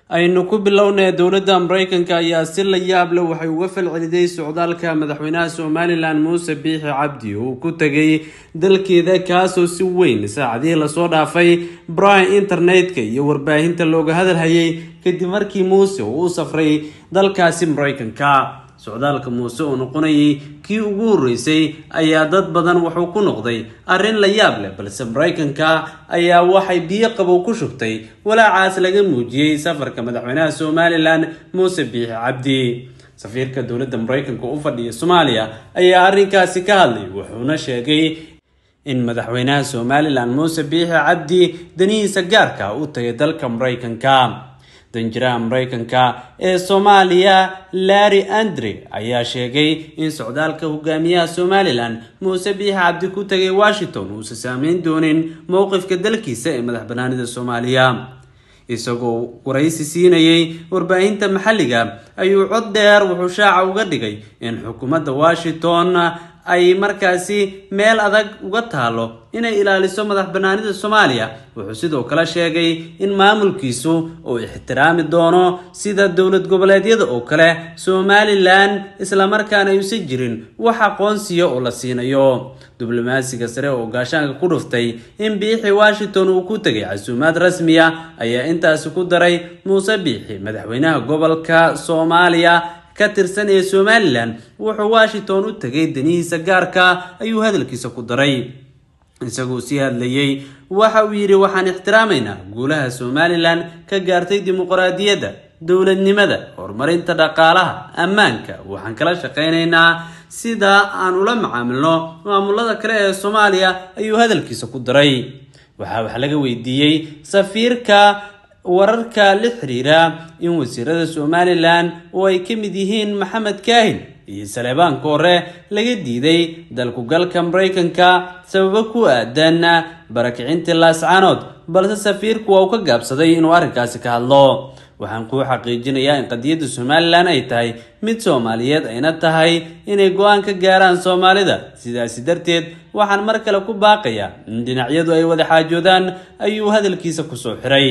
aynu ku bilownay dowladda maraykanka ayaa si la yaab leh waxay uga falceliday socdaalka madaxweynaha somalilan muuse biixi cabdi uu ku tegay dalkeeda kaasoo si weyn saacadihii lasoo dhaafay baraha internetka iyo warbaahinta looga hadalhayay kadib markii muuse uu u safray dalkaasi maraykanka socdaalka muuse oo noqonayay kii ugu horreysay ayaa dad badan wuxuu ku noqday arrin la yaab leh balse maraykanka ayaa waxay biyo qabow ku shubtay walaacaas laga muujiyey safarka madaxweynaha somalilan muuse biixi cabdi safiirka dowladda maraykanka u fadhiya soomaaliya ayaa arrinkaasi ka hadlay wuxuuna sheegay in madaxweynaha somalilan muuse biixi cabdi danihiisa gaarka u tagay dalka maraykanka danjiraha maraykanka ee soomaaliya larry andre ayaa sheegay in socdaalka hogaamiyaha somalilan muuse biixi cabdi ku tagay washington uusan saameyn doonin mowqifka dalkiisa ee madax banaanida soomaaliya isagoo waraysi siinayay warbaahinta maxalliga ayuu cod dheer wuxuu shaaca uga dhigay in xukuumadda washington ay markaasi meel adag uga taalo inay ilaaliso madax banaanida soomaaliya wuxuu sidoo kale sheegay in maamulkiisu uu ixtiraami doono sida dowlad goboleedyada oo kale somalilan islamarkaana ayuusan jirin wax aqoonsiya oo la siinayo diblomaasiga sare oo gaashaanka ku dhuftay in biixi washington uu ku tegay casuumaad rasmiya ayaa intaasi ku daray muuse biixi madaxweynaha gobolka soomaaliya ka tirsan ee somalilan wuxuu washington u tegay danihiisa gaarka ayuu hadalkiisa ku daray isagoo sii hadlayay waxa uu yidhi waxaan ixtiraamaynaa guulaha somalilan ka gaartay dimuqraadiyadda dowladnimada horumarinta dhaqaalaha ammaanka waxaan kala shaqaynaynaa sida aan ula macaamilno maamulada kale ee soomaaliya ayuu hadalkiisa ku daray waxaa wax laga weydiiyey safiirka wararka la xiriira in wasiirada somalilan oo ay ka mid yihiin maxamed kaahin iyo saleebaanka hore laga diiday dalkugalka maraykanka sababo ku aadan barakicintii laascaanood balse safiirku waa uu ka gaabsaday inuu arrinkaasi ka hadlo waxaan kuu xaqiijinayaa in qadiyadda somalilan ay tahay mid soomaaliyeed ayna tahay inay go-aan ka gaaraan soomaalida sidaasi darteed waxaan mar kale ku baaqayaa in dhinacyadu ay wada xaajoodaan ayuu hadalkiisa kusoo xiray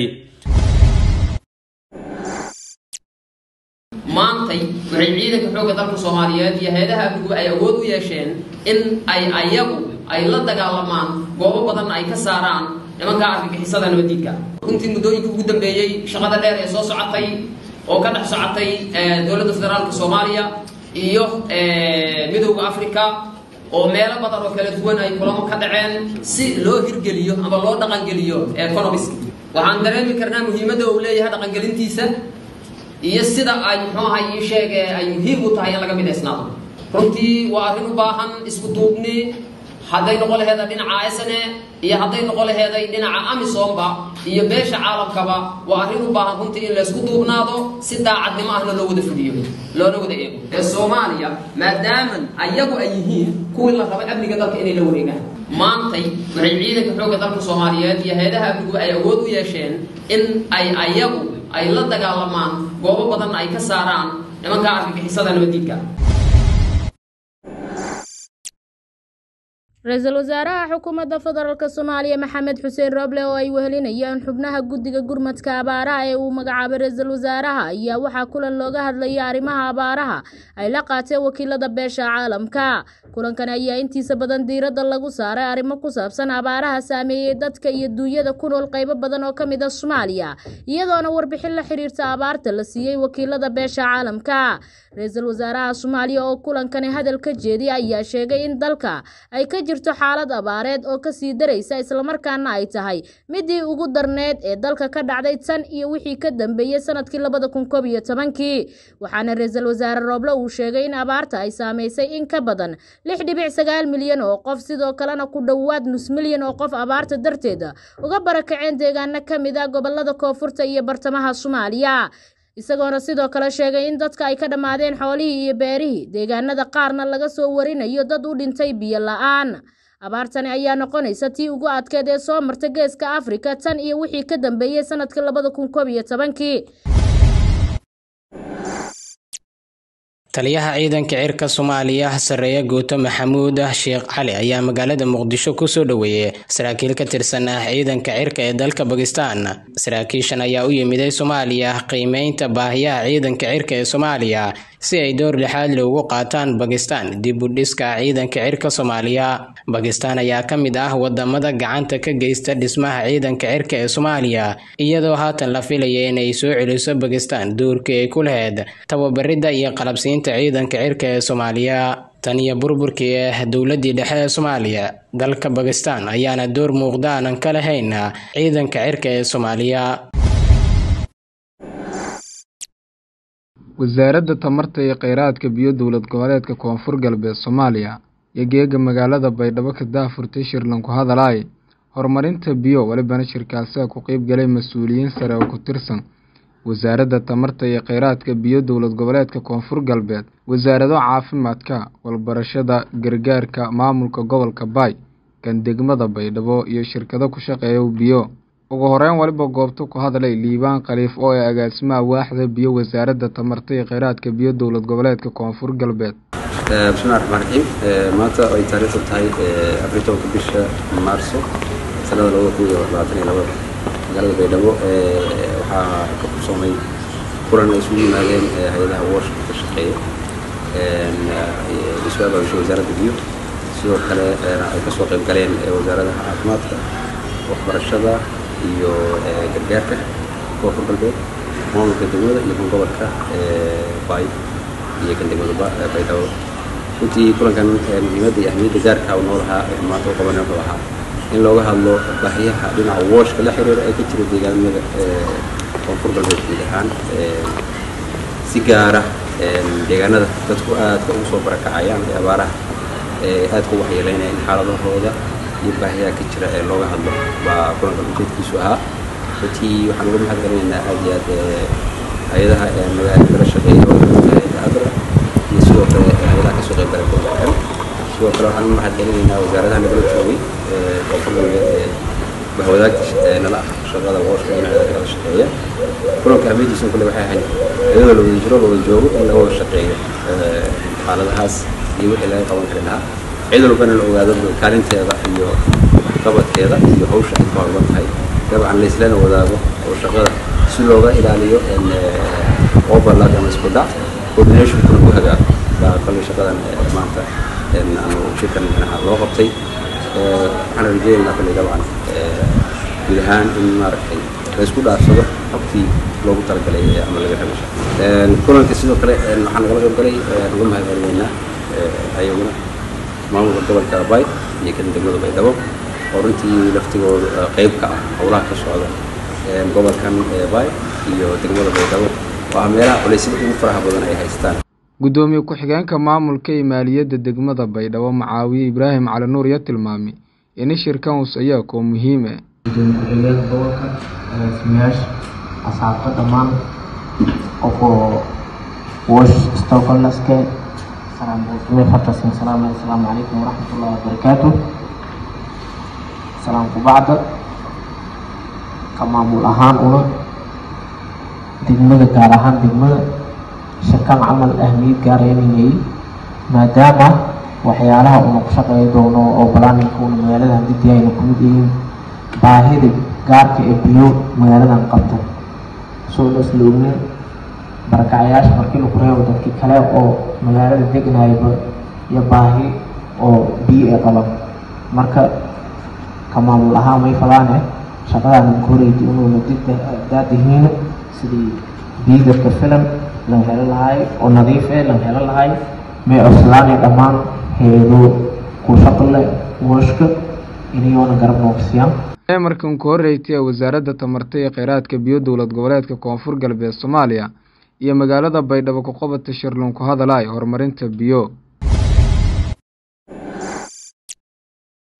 maantay waxay ciidanka xoogga dalka soomaaliyeed iyo hay-adaha amnigu ay awood u yeesheen in ay ayagu ay la dagaalamaan goobo badanna ay ka saaraan nimanka argagixisada nabadiidka runtii muddooyinka ugu dambeeyey shaqada dheer ee soo socotay oo ka dhex socotay dowladda federaalka soomaaliya iyo midowda africa oo meelo badan oo kala duwan ay kulamo ka dhaceen si loo hirgeliyo ama loo dhaqangeliyo economis waxaan dareemi karnaa muhiimadda uu leeyahay dhaqangelintiisa iyo sida ay muxuu ahay ii sheege ay muhiim u tahay in laga midaysnaado runtii waa arrin u baahan isku duubni hadday noqon laheeda dhinaca sne iyo hadday noqon laheeday dhinaca amisomba iyo beesha caalamkaba waa arrin u baahan runtii in laysku duubnaado si daacadnimo ahna loo wada fuliyo loona wada eego ee soomaaliya maadaaman ayagu ay yihiin kuwii la raba amniga dalka inay la wareegaan maantay waxay ciidanka xoogga dalka soomaaliyeed iyo hay-adaha amnigu ay awood u yeesheen in ay ayagu ay la dagaalamaan goobo badanna ay ka saaraan nimanka argagixisada nabadiidka ra-iisul wasaaraha xukuumadda federaalk soomaaliya maxamed xuseen roble oo ay wehelinayaan xubnaha guddiga gurmadka abaaraha ee uu magacaabay ra-iisul wasaaraha ayaa waxaa kulan looga hadlayay arrimaha abaaraha ay la qaateen wakiilada beesha caalamka kulankan ayaa intiisa badan diiradda lagu saaray arrimo ku saabsan abaaraha saameeyey dadka iyo duunyada ku nool qaybo badan oo ka mid a soomaaliya iyadoona warbixin la xiriirta abaarta la siiyey wakiilada beesha caalamka ra-iisul wasaaraha soomaaliya oo kulankani hadal ka jeediya ayaa sheegay in dalka ay ka jirto xaalad abaareed oo kasii daraysa islamarkaana ay tahay midii ugu darneed ee dalka ka dhacday tan iyo wixii ka dambeeyey sanadkii labada kun koob iyo tobankii waxaana ra-iisul wasaare rooble uu sheegay in abaarta ay saameysay in ka badan lix dhibic sagaal milyan oo qof sidoo kalena ku dhowaad nus milyan oo qof abaarta darteeda uga barakaceen deegaano ka mid ah gobolada koonfurta iyo bartamaha soomaaliya isagoona sidoo kale sheegay in dadka ay ka dhammaadeen xoolihii iyo beerihii deegaanada qaarna laga soo warinayo dad u dhintay biyo la-aan abaartani ayaa noqonaysa tii ugu adkeed ee soo marta geeska afrika tan iyo wixii ka dambeeyey sanadkii labada kun koob iyo tobankii taliyaha ciidanka cirka soomaaliya sareeye guuto maxamuud sheekh cali ayaa magaalada muqdisho kusoo dhoweeyey saraakiil ka tirsan ah ciidanka cirka ee dalka bakistan saraakiishan ayaa u yimiday soomaaliya qiimeynta baahiyaha ciidanka cirka ee soomaaliya si ay door lixaad loogu qaataan bakistan dib u dhiska ciidanka cirka soomaaliya bakistan ayaa ka mid ah wadamada gacanta ka geysta dhismaha ciidanka cirka ee soomaaliya iyadoo haatan la filaya inay soo celiso bakistan doorkii ay ku lahayd tababaridda iyo qalabsiinta ciidanka cirka ee soomaaliya tan iyo burburkii ah dowladii dhexe ee soomaaliya dalka bakistan ayaana door muuqda aanan ka lahayn ciidanka cirka ee soomaaliya wasaaradda tamarta iyo kheyraadka biyo dowlad goboleedka koonfur galbeed soomaaliya iyo geega magaalada baydhabo ka daafurtay shirlan ku hadalaay horumarinta biyo walibana shirkaasiga ku qeyb galay mas-uuliyiin sare oo ku tirsan wasaaradda tamarta iyo kheyraadka biyo dowlad goboleedka koonfur galbeed wasaarado caafimaadka walbarashada gargaarka maamulka gobolka baay kan degmada baydhabo iyo shirkado ku shaqeeya biyo ugu horeyn waliba goobta ku hadlay liibaan khaliif oo ee agaasimaha waaxda biyo wasaaradda tamarta iyo kheyraadka biyo dowlad goboleedka koonfur galbeed bismillahi raxmaan raxiim maanta ay taariikhdu tahay afar tobanka bisha maarso sanada labada kun iyo labaatan iyo labada magaalada baydhabo waxaa ka kursoomay kulan ay isugu yimaadeen hay-adaha washka ka shaqeeya isu abaabisha wasaaradda biyo sidoo kale ay kasoo qayb galeen wasaaradaha caafimaadka waxbarashada iyo gargaarka koonfur galbeed maamulka degmada iyo kan gobolka baay iyo kan degmada baydhabo runtii kulankan muhiimadda iyo ahmiyadda gaarka uu noo lahaa maanta u qabanay wuxuu ahaa in looga hadlo baahiyaha dhinaca wooshka la xiriira ee ka jira deegaanada koonfur galbeed guud ahaan si gaara deegaanada dadku aadka ugu soo barakacayaan ee abaaraha aadka u waxyeeleynaya in xaaladahooda iyo baahiyaha ka jira ee looga hadlo baa kulankan ujeedkiisu ahaa runtii waxaan uga mahad celinaynaa aad iyo aad hay-adaha magaalada la shaqeeya oo adra iyo sidoo kale hay-adaha kasoo qayb galay program sidoo kale waxaan uga mahad celinaynaa wasaaradaha nagala joogay koonfur galbeed ee bahwadaagta nala ah shaqada wooshka in kala shaqeeya kulanka ahmiyadiisa kale waxay ahayd iyadoo la wada jiro la wada joogo in laga wada shaqeeyo xaaladahaas iyo wixii laga qaban kari lahaa cid walbana la ogaado kaalinteeda iyo qabadkeeda iyo hawsha ay ka horban tahay dabcan laislana wadaago oo shaqada si looga ilaaliyo overlap ama isku dhac coordinationkuna ku hagaago baa kale shaqadan maanta aanu shirkan micnaha loo qabtay waxaan rajeynaynaa kale dabcan guud ahaan in maaragtay la isku dhaarsado xogtii loogu talagalay ama laga rabay kulanka sidoo kale waxaan nagala qayb galay uga mahad celinaynaa ayaguna maamulka gobolka bay iyo kan degmada baydhabo oo runtii laftigooda qayb ka ah howlaha ka socda gobolkan bay iyo degmada baydhabo oo ah meelaha culaysyada ugu faraha badan ay haystaan guddoomiye ku-xigeenka maamulka iyo maaliyadda degmada baydhabo macaawiye ibraahim cali nuur iyo tilmaamay in shirkan ayaa koo muhiim ah gudoomiye ku-xigeenka gobolka agaasimayaasha asxaabta dhammaan qofoo wash stocolnaske salaam buusme fatasin salaam assalaamu calaykum waraxmatullahi wabarakaatu salaam ku bacda ka maamul ahaan una degmada gaar ahaan degmada shirkan camal ahmiyad gaaraynayay maadaama waxyaalaha una ku shaqeey doono oo balaaninka una magaalada hadidii ayna ku mid yihiin baahida gaarka ee biyo magaaladan qabta soo isla ognin barakacayaasha markii lagu reebo dadkii kale oo magaalada degnayba iyo baahi oo biyo ay qaban marka ka maamul ahaan may fadaane shaqadaana koreydi inuuna dib daadihiina sidii biigadka filan lan helo lahay oo nadiif eh lan helo lahay may coslaanay dhammaan heedo ku shaqle wooshka inayoona garab noofsiyaan markan ku horreysay ee wasaaradda tamarta iyo kheyraadka biyo dowlad goboleedka koonfur galbeed soomaaliya iyo magaalada baydhabo ku qabata shirlun ku hadalaay horumarinta biyo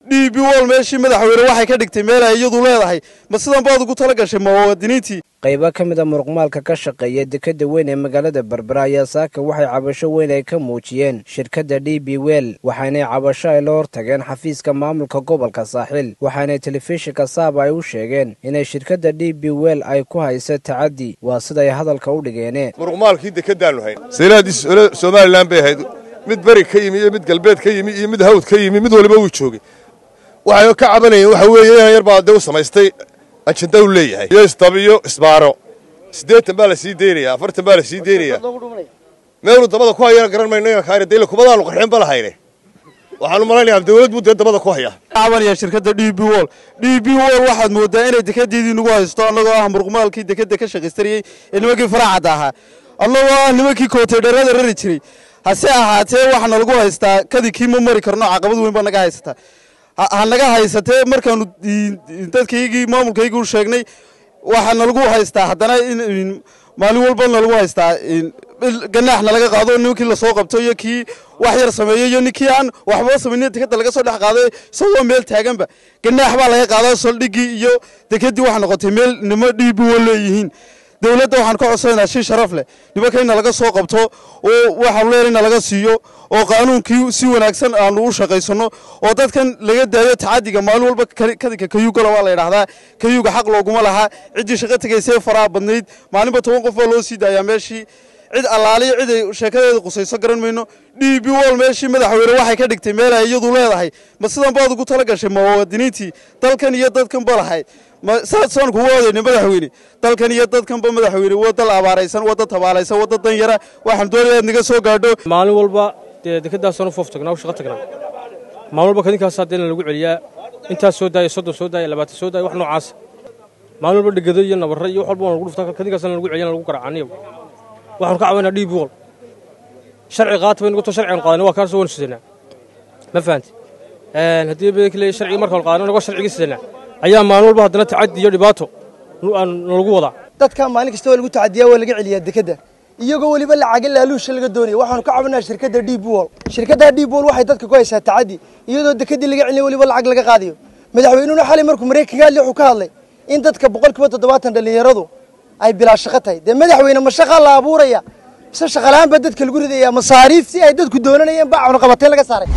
d b wol meeshii madaxweyne waxay ka dhigtay meel ay iyadu leedahay ma sidan baad ugu tala gashay muwaadiniintii qaybo ka mid a muruqmaalka ka shaqeeya dekadda weyn ee magaalada berbera ayaa saaka waxay cabasho weyn ay ka muujiyeen shirkadda d b wel waxaanay cabasho ay la hortageen xafiiska maamulka gobolka saaxil waxaanay telefishinka saaba ay u sheegeen inay shirkadda d b wel ay ku haysa tacaddi waa siday hadalka u dhigeene muruqmaalkii dekadaannu hayn saylahaddii somalilan bay ahayd mid beri ka yimi iyo mid galbeed ka yimi iyo mid hawd ka yimi mid waliba wuu joogay waxay ka cabanayeen waxa weeye inaan yar baa dee u samaystay ajanda u leeyahay iyo isdabiyo isbaaro siddeetan baa la sii deynayaa afartan baa la sii deynayaa meeluu dabada ku hayana garan mayno inaan kaari dayle kumadaanu qarxin ba lahayne waxaanu malaynayaa dawlad buu dee dabada ku hayaa cabanaya shirkadda d b wol d b wol waxaad moodaa inay dekedeedii nagu haysto annagoo ah muruqmaalkii dekeda ka shaqaystanayey ee nimankii faraacadda ahaa annagoo ah nimankii kootedharada rari jiray hase ahaatee waxaana lagu haystaa kadinkii ma mari karno caqabad weyn baa naga haysataa ha naga haysatee markaanu dadkaygii maamulkaygii u sheegnay waxaana lagu haystaa haddana maalin walbana lagu haystaa ganaaxna laga qaado nimankii lasoo qabto iyo kii wax yar sameeyo iyo ninkii aan waxba samaynin dekeda laga soo dhex qaado isagoo meel taaganba ganaax baa laga qaada saldhiggii iyo dekedii waxa noqotay meel nimo dhiibi wa leeyihiin dowladda waxaan ka codsanaynaa shi sharaf leh nimankayna laga soo qabto oo waxaanu leenahay na laga siiyo oo qaanuunkii si wanaagsan aanu u shaqaysanno oo dadkan laga daayo tacadiga maalin walba kadinka kayugala waa la yidhaahdaa kayuga xaq looguma lahaa ciddii shaqo tegaysee faraha badnayd maalinba toban qof baa loo sii daayaa meeshii cid allaaliyo cid ay sheekadeeda qusayso garan mayno d b wol meeshii madaxweyne waxay ka dhigtay meel ay iyadu leedahay ma sidan baad ugu tala gashay muwaadiniintii dalkan iyo dadkan ba lahayd saasaan kugu odayna madaxweyne dalkan iyo dadkanba madaxweyne waa dal abaaraysan waa dad tabaalaysan waa dad danyara waxaan doonaya aad naga soo gaadho maalin walba dee dekeddaasaan u foof tagnaa u shaqo tagnaa maalin walba kadinkaas haddee lagu celiyaa intaas soo daaya soddon soo daaya labaatan soo daaya wax noocaasa maalin walba dhegado iyo nabarro iyo wax walba waan lagu dhuftaa kadinkaasna lagu celiyaa lagu garaacaniyo waxaanu ka cabanaa dhiib wol sharci qaata baynu goto sharcigan qaadana waa kaasoo waynu sidanaa ma fahanti haddii bedekle sharcigi markaan qaadano nagoo sharcigii sidanaa ayaa maalin walba haddana tacaddi iyo dhibaato nalagu wadaa dadka maalin kasta waa lagu tacadiyaa waa laga celiyaa dekedda iyagoo weliba lacaga laaluusha laga doonaya waxaanu ka cabanaa shirkadda d b wol shirkadda d b wol waxay dadka ku haysaa tacaddi iyadoo dekeddii laga celinayo weliba lacag laga qaadayo madaxweynuhuna xalay markuu maraykanka hadlay wuxuu ka hadlay in dadka boqolkiiba toddobaatan dhallinyaradu ay bilaa shaqo tahay dee madaxweyne ma shaqaa la abuuraya mise shaqalaan baa dadka lagu ridaya masaariif si ay dadku doonanayeen baa cunaqabateen laga saaray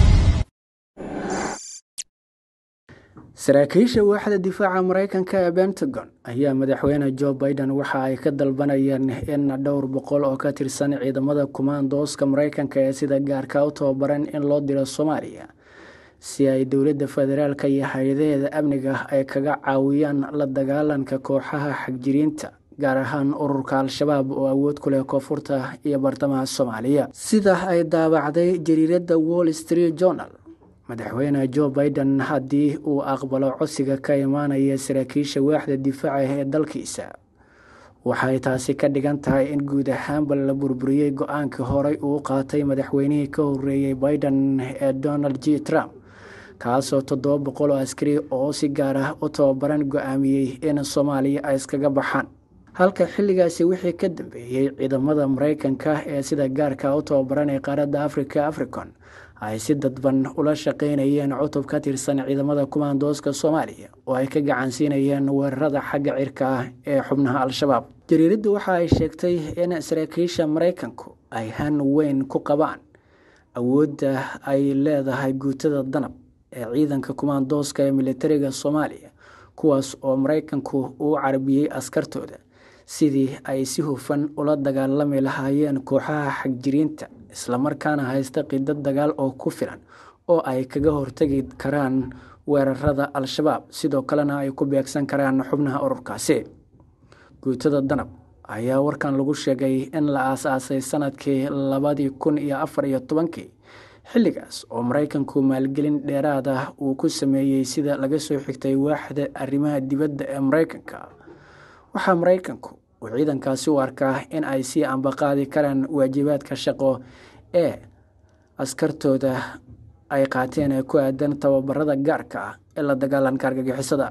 saraakiisha waaxda difaaca maraykanka ee pentagon ayaa madaxweyne joe biden waxa ay ka dalbanayeen in dhowr boqol oo ka tirsan ciidamada kumaandooska maraykanka ee sida gaarka u tababaran in loo diro soomaaliya si ay dowladda federaalka iyo hay-adaheeda amniga ay kaga caawiyaan la dagaalanka kooxaha xagjiriinta gaar ahaan ururka al-shabaab oo awood ku leh koonfurta iyo bartamaha soomaaliya sida ay daabacday jariiradda wall street journal madaxweyne joe biden haddii uu aqbalo codsiga ka imaanaya saraakiisha waaxda difaaca ee dalkiisa waxay taasi ka dhigan tahay in guud ahaanba la burburiyey go-aankii horey uu qaatay madaxweynihii ka horeeyey biden ee donald j trump kaasoo toddoba boqol oo askari oo si gaar ah u tababaran go-aamiyey in soomaaliya ay iskaga baxaan halka xilligaasi wixii ka dambeeyey ciidamada maraykanka ee sida gaarka u tababaran ee qaaradda africa africon ay si dadban ula shaqeynayeen cutub ka tirsan ciidamada kumaandooska soomaaliya oo ay ka gacansiinayeen weerarada xagga cirka ah ee xubnaha al-shabaab jariiraddu waxa ay sheegtay in saraakiisha maraykanku ay han weyn ku qabaan awoodda ay leedahay guutada danab ee ciidanka kumaandooska ee militariga soomaaliya kuwaas oo maraykanku uu carbiyey askartooda sidii ay si hufan ula dagaalami lahaayeen kooxaha xagjiriinta islamarkaana haysta qidad dagaal oo ku filan oo ay kaga hortagi karaan weerarada al-shabaab sidoo kalena ay ku beegsan karaan xubnaha ururkaasi guutada danab ayaa warkan lagu sheegay in la aasaasay sanadkii labadii kun iyo afar iyo tobankii xilligaas oo maraykanku maalgelin dheeraad ah uu ku sameeyey sida laga soo xigtay waaxda arrimaha dibadda ee maraykanka waxaa maraykanku uu ciidankaasi u arkaa in ay sii ambaqaadi karaan waajibaadka shaqo ee askartooda ay qaateen ee ku aadan tababarada gaarka ah ee la dagaalanka argagixisada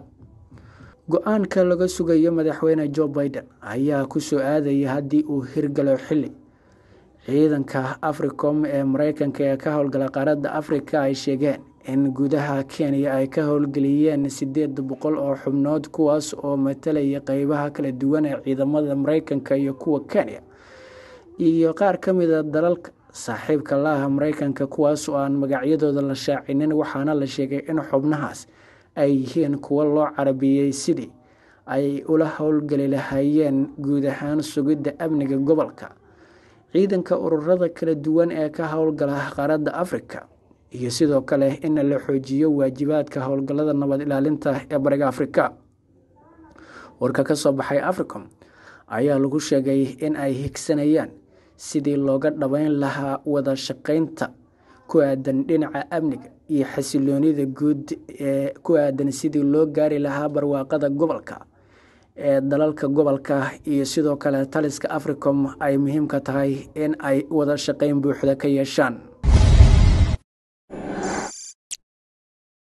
go-aanka laga sugayo madaxweyne joe biden ayaa ku soo aadaya haddii uu hirgalo xilli ciidanka africom ee maraykanka ee ka howlgala qaaradda afrika ay sheegeen in gudaha kenya ay ka howlgeliyeen siddeed boqol oo xubnood kuwaas oo matalaya qeybaha kala duwan ee ciidamada mareykanka iyo kuwa kenya iyo qaar ka mida dalalka saaxiibka laaha mareykanka kuwaas oo aan magacyadooda la shaacinin waxaana la sheegay in xubnahaas ay yihiin kuwo loo carabiyey sidii ay ula howlgeli lahaayeen guud ahaan sugidda amniga gobolka ciidanka ururada kala duwan ee ka howlgala qaaradda afrika iyo sidoo kale in la xoojiyo waajibaadka howlgallada nabad ilaalinta ee bariga afrika warka ka soo baxay africom ayaa lagu sheegay in ay higsanayaan sidii looga dhabeyn lahaa wada shaqeynta ku aadan dhinaca amniga iyo xasiloonida guud ee ku aadan sidii loo gaari lahaa barwaaqada gobolka ee dalalka gobolka iyo sidoo kale taliska africom ay muhiimka tahay in ay wada shaqeyn buuxda ka yeeshaan